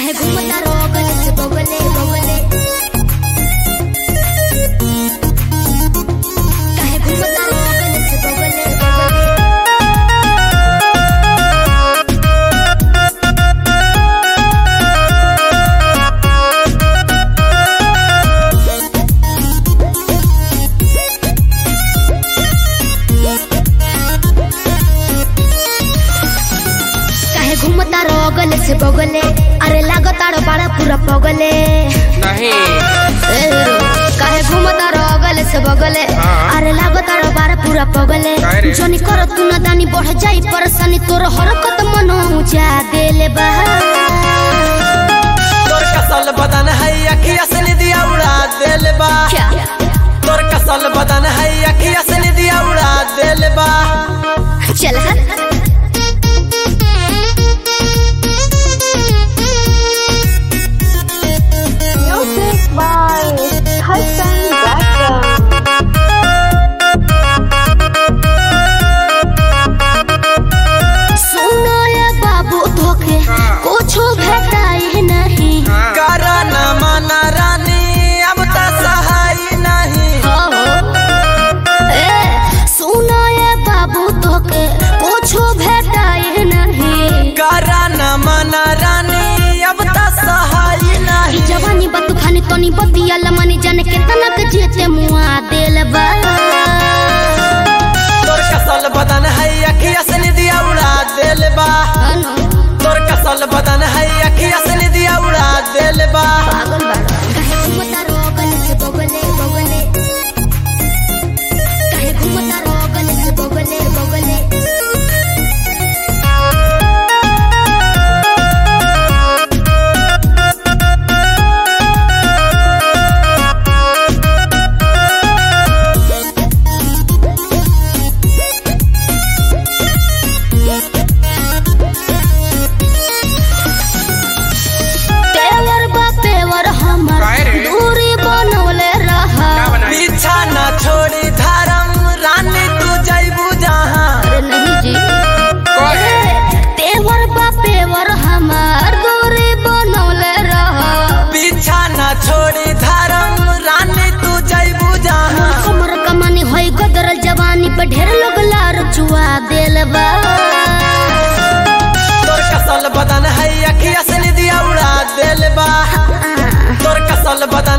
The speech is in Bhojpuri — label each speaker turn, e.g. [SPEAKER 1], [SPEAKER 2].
[SPEAKER 1] काहे घूमता रोगल से बगले बगले काहे घूमता रोगल से बगले बगले काहे घूमता रोगल से बगले अरे लागताड़ बड़ा पूरा पगले
[SPEAKER 2] नहीं
[SPEAKER 1] ए हीरो, काहे घूमता रोगल से बगले
[SPEAKER 2] हाँ।
[SPEAKER 1] अरे लागताड़ बड़ा पूरा पगले
[SPEAKER 2] काहे रे?
[SPEAKER 1] जनी कर तू न दानी बढ़ जाई परेशानी तोर हरकत मनो जा देले बा
[SPEAKER 3] तोर कसल बदन है अखिया से निदिया उड़ा देल बा
[SPEAKER 1] क्या
[SPEAKER 3] तोर कसल बदन है अखिया से निदिया उड़ा देल बा
[SPEAKER 1] चल हट
[SPEAKER 4] Music by Hassan Braxton.
[SPEAKER 1] सुनो ये बाबू धोखे कुछो भेटाई नहीं
[SPEAKER 3] करा न माना रानी अब तो सहाय नहीं
[SPEAKER 1] हो ए सुनो ये बाबू धोखे कुछो भेटाई नहीं
[SPEAKER 3] करा न माना रानी अब तो सहाय
[SPEAKER 1] ई
[SPEAKER 3] नहीं
[SPEAKER 1] जवानी बा तूफानी तोनी बतिया लमनी जाने के तनक जेते मुआ देल बा
[SPEAKER 3] तोर कसल बदन है अखिया से निदिया उड़ा देल बा
[SPEAKER 1] अनु,
[SPEAKER 3] तोर कसल बदन है अखिया से निदिया उड़ा देल बा
[SPEAKER 1] पागल बाड़ा काहे घूमता रोगल से बगले बगले काहे घूमता रोगल से बगले बगले तेवर बा पेवर हमर
[SPEAKER 2] काहे रे?
[SPEAKER 1] दूरी बनवले रहा
[SPEAKER 2] क्या बनाई
[SPEAKER 3] पीछा न छोड़ी धर्म रानी तू जैबू जहाँ
[SPEAKER 1] अरे नहीं जी
[SPEAKER 2] कहे
[SPEAKER 1] तेवर बा पेवर हमर दूरी बनवले रहा
[SPEAKER 3] पीछा न छोड़ी धर्म रानी तू जैबू जहाँ
[SPEAKER 1] हमर कमानी होई गदरल जवानी पे ढेर लोग लार चुआ देल बा
[SPEAKER 3] तोर कसल बदन है अखिया से निदिया उड़ा देल बा तोर कसल बदन